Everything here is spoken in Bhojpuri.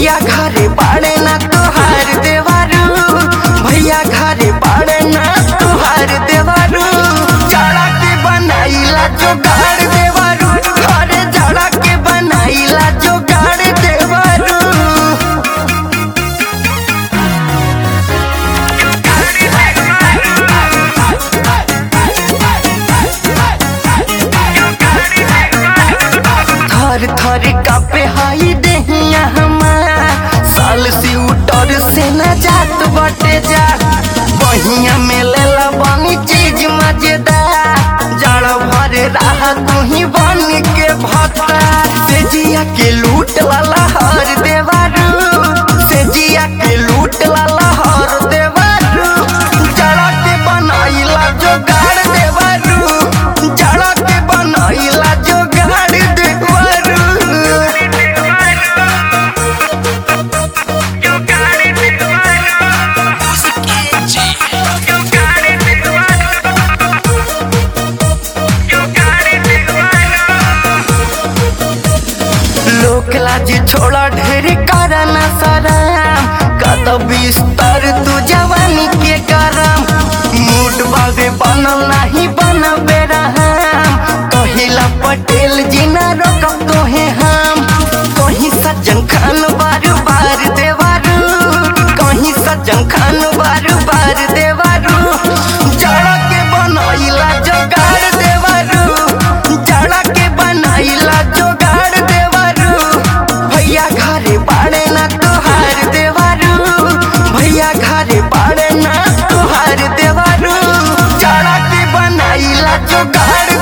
भैया घरे बाड़े ना तोहार देवारू भैया घरे बाड़े ना तोहार देवारू जाड़ा के बनाइला जोगाड़ देवारू घरे जाड़ा के बनाइला जोगाड़ देवारू थर थर कापे हाई देहिया हमार साल से उतर से न जात बटे जा बहिया में लेला बनी चीज मजेदार जड़ भर रहा तू ही बन के भत्ता से जिया के लूट लाला हर देवारू से जिया के लूट लाला हर देवारू जड़ा के बनाइला जोगाड़ देवारू जड़ा के बनाइला जोगाड़ देवारू लोक लाज छोड़ा ढेर करना सराम कत बिस्तर तू जवानी के करम मूड बाबे बनल नहीं बनबे रहम कहिला पटेल जी ना रोकब तोहे हम कहीं सज्जन खान बार बार देवारू कहीं सज्जन खान बार बार देवारू जड़ा के बनाइला जोगाड़ देवारू जड़ा के बनाइला जोगाड़ देवारू भैया घरे बाड़े ना तोहार देवारू भैया घरे बाड़े ना तोहार देवारू जड़ा के बनाइला जोगाड़